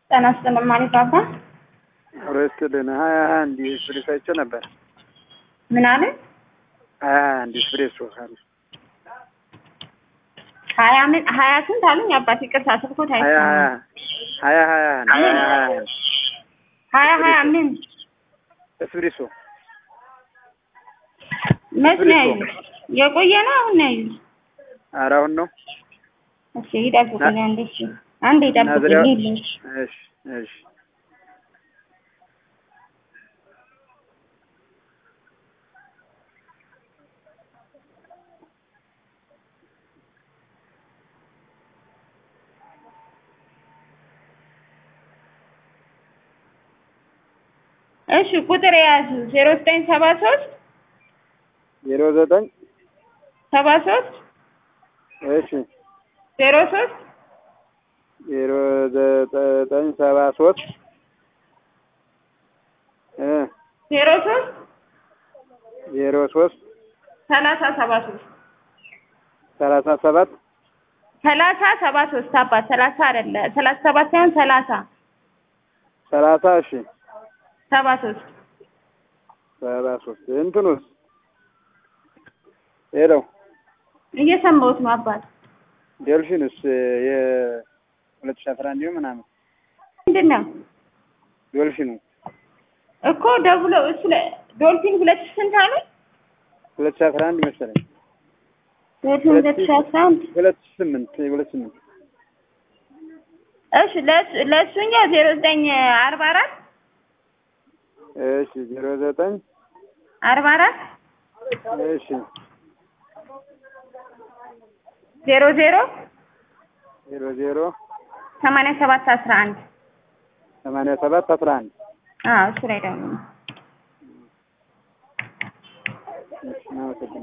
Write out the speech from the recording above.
ጤና ይስጥልኝ ማለት አባ አብሮ ይስጥልን። ሀያ ሀያ አንድ ኤክስፕሬስ አይቼ ነበር። ምን አለ? ሀያ ሀያ አንድ ኤክስፕሬስ ካለ ሀያ ምን ሀያ ስንት አሉኝ? አባት ይቅርታ ስልኮት ሀያ ሀያ አይሰማም። ሀያ ሀያ አንድ ሀያ ሀያ አንድ ሀያ ሀያ ምን ኤክስፕሬሶ መች ነው ያዩት? የቆየ ነው አሁን ነው ያዩት? ኧረ አሁን ነው። እሺ ይጠብቁኝ አንዴ እሺ አንዴ ይጠብቁኝ ናዝሪያ- ይልኝ እሺ እሺ እሺ ቁጥር የያዙ ዜሮ ዘጠኝ ሰባ ሶስት ዜሮ ዘጠኝ ሰባ ሶስት እሺ ዜሮ ሶስት ዜሮ ዘጠኝ ሰባ ሶስት እ ዜሮ ሶስት ዜሮ ሶስት ሰላሳ ሰባ ሶስት ሰላሳ ሰባት ሰላሳ ሰባ ሶስት አባት ሰላሳ አይደለ ሰላሳ ሰባት ሳይሆን ሰላሳ ሰላሳ እሺ ሰባ ሶስት ሰባ ሶስት እንትኑስ ሄለው እየሰማሁት ነው አባት ዴልፊንስ የሁለት ሺህ አስራ አንድ ምናምን ምንድን ነው ዶልፊኑ እኮ ደውሎ እሱ ለ- ዶልፊን ሁለት ሺህ ስንት አሉኝ ሁለት ሺህ አስራ አንድ መሰለኝ ዶልፊን ሁለት ሺህ አስራ አንድ ሁለት ሺህ ስምንት ሁለት ስምንት እሺ ለእሱ- ለእሱኛው ዜሮ ዘጠኝ አርባ አራት እሺ ዜሮ ዘጠኝ አርባ አራት እሺ ዜሮ ዜሮ ዜሮ ዜሮ ሰማንያ ሰባት አስራ አንድ ሰማንያ ሰባት አስራ አንድ አዎ እሱ ላይ ደግሞ እሺ እናመሰግናለን።